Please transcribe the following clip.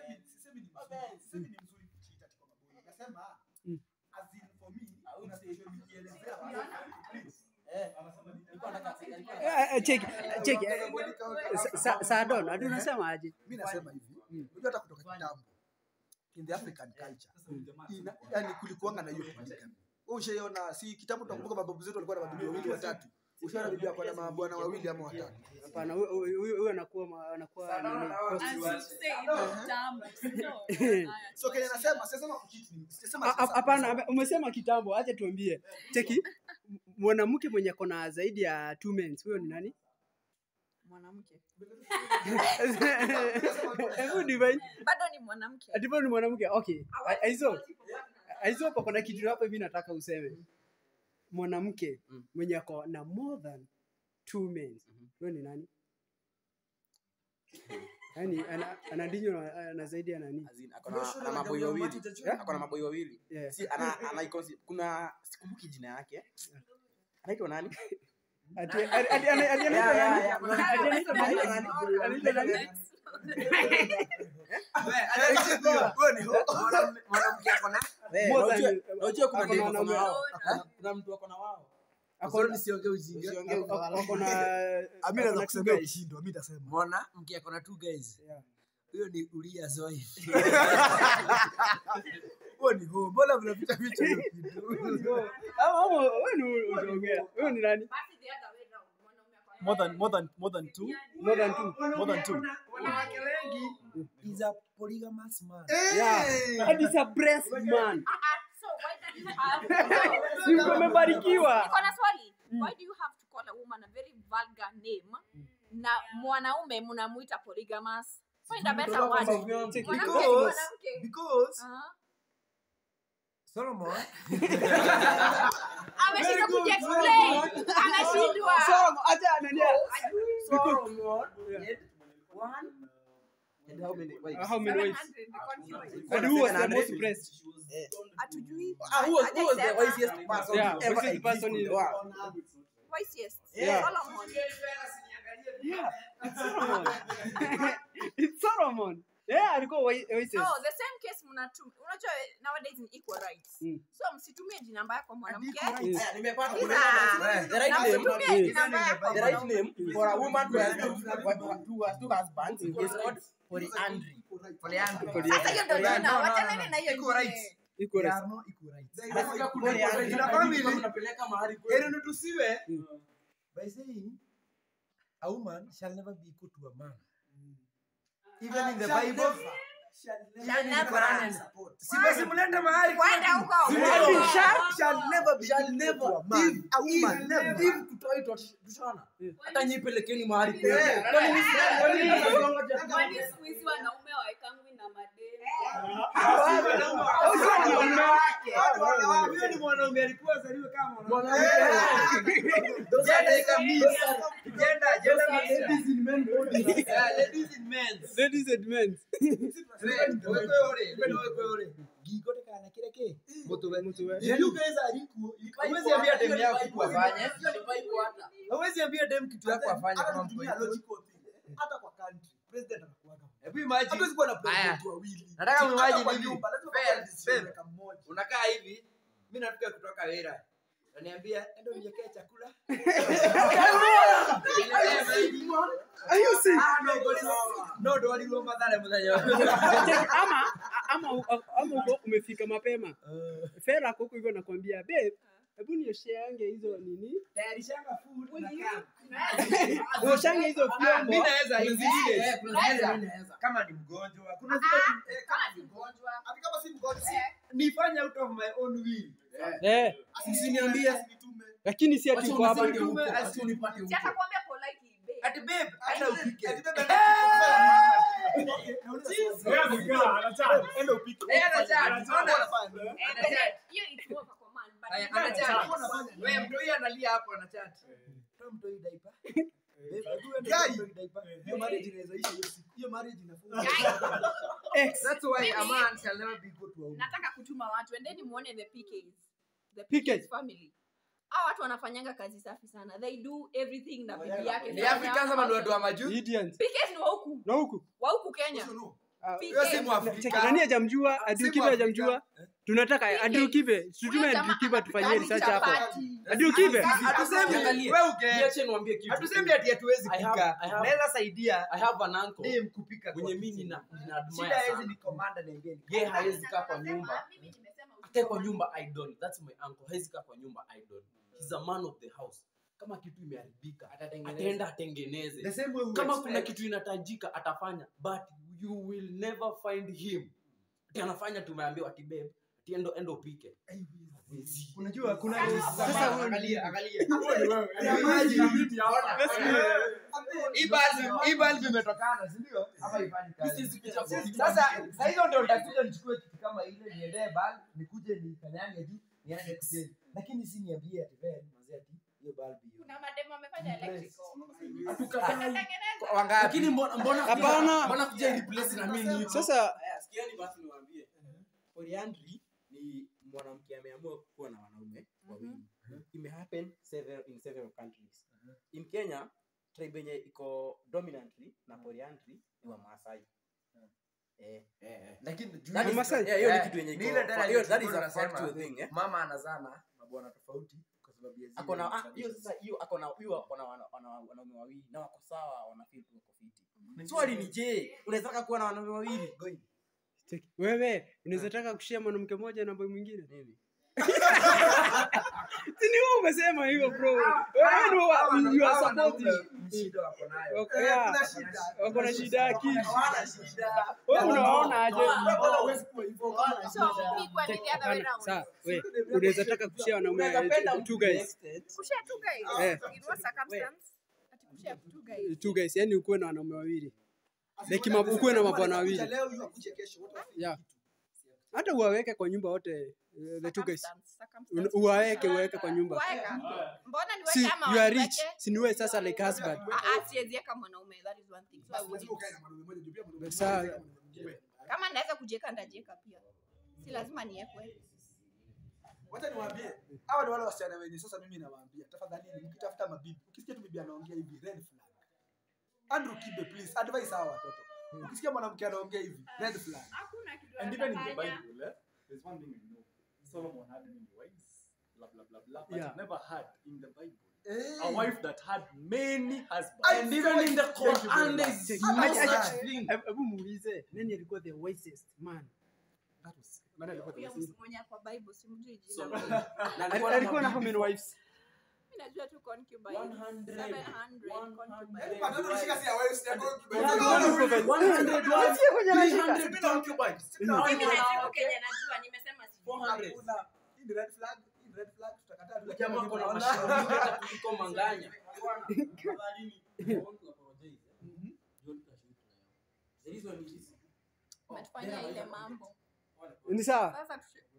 sisemi sisemi ni mzuri sisemi ni mzuri kucheat ati kwa maboy nasema Mm. as in for me I would kuna say- situation nikielezea please Eh, anasema ni alikuwa anataka- alikuwa Eh, anataka- eh, cheki cheki eh, sa- sa- Sadon, hadi unasema aje? mi nasema hivi Mm. unajua hata kutoka kitambo in the african culture ina, yani kulikuanga na hiyo polygamy Wewe ushaiona si kitambo tunakumbuka mababu zetu walikuwa na mabibi wawili watatu ushaona bibi yako na mabwana wawili ama watatu Hapana, huyo- huyo huyo anakuwa ma- anakuwa nini, prostitute. so kenya nasema sisema kucheat ni sisema Ha- ha- Hapana, ame- umesema kitambo, acha tuambie. Cheki, m- mwanamke mwenye kona zaidi ya two men, huyo ni nani? mwanamke Hebu divine. bado ni mwanamke Ati wewe ni mwanamke. Okay. A- Aizo. Aizo hapo kuna kitu hapo hivi nataka useme. Mwanamke Mm. mwenye ako na more than two men. Mhm. Huyo ni nani? Yaani ana anadinyo na, na zaidi ya nani? As in, ako na- ana maboi wawili Yeah? ako na maboi wawili Yeah. si ana, ana icons- kuna sikumbuki jina yake anaitwa nani Ati ati ati ati- ati anaitwa Yeah, yeah, nani? yeah. Ati anaitwa nani? Anaitwa nani? mwanamke ako na Eh, More unajua- than- unajua kuna ako na dem ako na wanaume- wao Eh? kuna mtu ako na wao ako- nisiongee ujinga Usiongee ako- ufala. ako na mi ako naweza na kusema two guys. ishindwa mi tasema mwana mke akona two guys Yeah. huyo ni Uriah's wife huo ni huo mbona mnapita picha hiyo kitu Ama ama wewe ni unaongea. Wewe ni nani? more than more than more than two More than two. more than two wanawake wengi is a polygamous man Yeah. And it's a breast man. so why do you have Si mtu amebarikiwa. niko na swali why do you have to call a woman a very vulgar name na mwanaume mnamuita polygamous find a better word mwanamke ni Because- mwanamke because Aha. Solomon ameshindwa kujiexplain ameshindwa So, acha nani? Solomon had one and how many wives? Uh, how many wives? 700 And who was the Seven most hundred. breast? hatujui Ah, who was, who was the Hajaisema. wisest person Yeah, ever wisest exist person in in- the world? Wisest. Yeah. Solomon. Yeah. It's Solomon. It's Solomon. Yeah, alikuwa wa- oasis. No, the same case mnatum unajua nowadays ni equal rights Mm. so msitumie jina mbaya kwa mwanamke Mm. Aya, nimepata Ila, nimepata. The right na name msitumie jina mbaya kwa the right mwanamke name for a woman who has two, who has two husbands is called polyandry. Polyandry. sasa hiyo ndio Polyandry. jina wachaneni na hiyo Equal jina rights. Equal They rights. are not equal rights. Polyandry. Ina family. Unapeleka mahali kweli. Heri tusiwe Mm. by saying a woman shall never be equal to a man. Even in the Bible, Shall never. si basi mlete mahali kwenda huko Ati shark? shall never be Shall equal never. to a man. If- A woman if- never. if tutoe tush- tushona. Yeah. Hata nyi pelekeni mahali kweli. Yeah. Kwani ni- kwani ni mnazongoja? Kwani siku hizi wanaume waekangwi na madeni? Huyo ni mwanaume alikuwa azaliwe kama mwanaume. Those are Gender like a is a mix. mix. Gender, gender Those are mix. ladies in men bodies. Yeah, ladies in men's. Ladies and men. Wekwe ore, wekwe wekwe ore. Gigo te kana kile ke. Mutuwe. Mutuwe. If you guys are equal, hawezi ambia dem yako kitu afanye. Hiyo ni Bible hata. Hawezi ambia dem kitu yako afanye Hata kama mtu tukitumia equal. logical thing. hata kwa country president anakuwaga Hebu imagine. hatuwezi kuwa na Aya. president wawili Nataka Hata muimagine kwa hivi. nyumba, lazima Fair, kuwa na decision fair. maker mmoja. Unakaa hivi, mimi nafika kutoka Wera. Naniambia enda uniwekee chakula. Are you serious? Ah, no, but it's- no, ndo walirua madhara muthenya wa- ama ama ama uko umefika mapema fera ako huko hivyo nakwambia babe hebu niosheange hizo nini Tayarishanga food, nakaa. uoshange hizo Ah, vyombo mi naweza in this case, Eh, kuna zile mimi naweza. kama ni mgonjwa kuna zile Eh, kama ni mgonjwa hata kama si mgonjwa si- nifanye out of my own will eh asiniambie asinitume lakini si ati Wacha uko hapa unipate huko, Tume- wacha unipate huko. si atakwambia politely babe ati babe hata upike Ati bebe, Okay, nauliza swali. Enda upike. Eh, anachat, Unafanya unaona? nini? And then, hiyo it's more of a command but Aya, you don't anachat. want- Unafanya nini? Wewe mtoi analia hapo anachat toa mtoi diaper Babe, hebu enda Guy. mtoi diaper. Hiyo marriage inaweza isha hiyo siku. Hiyo marriage inafunga. ex That's why a man shall never be equal to a woman. nataka kutuma watu endeni muone the PKs the PKs. PKs family hao watu wanafanyanga kazi safi sana they do everything na bibi yake Ni Africans ama ni watu wa majuu? Indians PKs ni wa huku na huku wa huku Kenya Also, no. Ah, Hiyo si cheki, Mwafrika. nani hajamjua Si Adrikibe Mwafrika. hajamjua tunataka Adrikibe tutume Huyo jamaa Adrikibe tufanyie anapika research hapo chapati. Adrikibe Hatusemi Angalia. wewe uke. Niache niwaambie kitu. Hatusemi ati hatuwezi I have- kupika. I have- Naweza saidia I have an uncle dem kupika kwa mwenye mimi kitchen. nina nina admire Shida hawezi sana. ni commander niambie ni. Yeye hawezi kaa kwa nyumba. Akae kwa nyumba idol. That's my uncle. Hawezi kaa kwa nyumba idol. He's a man of the house. Kama kitu imeharibika, ataenda atengeneze. The same way we Kama kuna expect. kitu inatajika atafanya, but you will never find him. Ati anafanya tumeambiwa ati babe, ati endo endo upike. Hawezi. Unajua kuna Sasa huyu- angalia angalia. Imagine. Hii bulb- hii bulb imetokana, si ndio? Ama haifanyi kazi. This is picha for- Sasa saa hizo ndio nitakuja nichukue kitu kama ile niendee bulb, nikuje nikanyange juu, nianze kuchange. Lakini si niambie ati Ben, mazee ati hiyo bulb hiyo. Kuna mademo wamefanya electrical. Wangapi? Lakini mbona mbona Hapana. mbona kuja replace na mimi hivyo? sasa sikiani basi niwaambie polyandry ni mwanamke ameamua kuwa na wanaume wawili imehappen several in several countries in kenya tribe yenye iko dominantly na polyandry ni wa maasai eh Lakini juu- That is- Masai? yeah, hiyo ni Eh, kitu yenye ni iko ile dada hiyo that is tulikuwa a tunasema, factual thing eh mama anazaa na mabwana tofauti kwa sababu ya zile akona ah, hiyo traditions. sasa hiyo akona huyo akona wana- wana- wanaume wawili na wako sawa wana feel tu wako fiti swali ni je unaweza kuwa na wanaume wawili Going. cheki, wewe unaweza taka kushia mwanamke mmoja na boy mwingine Mimi. si ni wewe umesema hivyo bro wewe ndio wa- you are supporting Ni shida wako nayo. Wako- Eh, yeah, kuna shida. wako na shida ya akili Hawana shida. wewe unaona aje Bwana huwezi kuwa hivyo. Bwana, So, me kwa the other way round. Sawa, we unaweza taka kushia wanaume eh, two guys Kushare two guys. Eh. In what circumstance? Ati kushare two guys. two guys yani ukuwe na wanaume wawili Asi- Like ma- ukuwe na mabwana Anakuja wawili. Leo yu akuje kesho. What of- Yeah. hata uwaweke kwa nyumba wote eh, the two guys Circumstance, circumstance. Un- uwaweke uwaweke kwa nyumba Waeka. Mbona si niweke ama you are rich waniweke? si niwe sasa like husband Ah, ah, siwezi weka mwanaume, that is one thing. So I Basi lazima wouldn't. ukae na mwanaume mmoja, juu pia mwanaume Sawa. mmoja anakaa na mwanaume mwingine. kama naweza kujieka ndajieka pia si lazima niekwe Wacha niwaambie, hawa ni wale wasichana wenye sasa mimi nawaambia, tafadhali mkitafuta mabibi, ukisikia tu bibi anaongea hivi red flag. Andrew Kibe please, advise hawa watoto. Ukisikia mwanamke anaongea hivi red flag. Hakuna kitu And even in the atafanya. Bible, eh, there's one thing we know. Solomon had many wives, blah blah blah blah. But Yeah. he never had in the Bible Eh. a wife that had many husbands. and even in the Quran there is Check. no Acha- acha- such thing Hebu hebu muulize nani alikuwa the wisest man that was man alikuwa the huyo wisest mtu mwenye kwa bible simjui So, jina na Al- alikuwa na alikuwa na how mabibi many wives Mimi najua tu concubine 100, 700 concubine. Yaani watoto shika si ya wewe, si ya concubine. One Unaona hundred wewe? concubine. 100 wives, Usiye kwenye anashika. 300 concubines. Mm. Mimi najibu kenye najua, nimesema sijui. 400. Hakuna. Hii ni red flag, hii ni red flag, tutakataa tu, lakini Jamaa mimi kuna naona- mashauri hata kuliko manganya umetufanyia ile mambo ni sawa sasa tushe-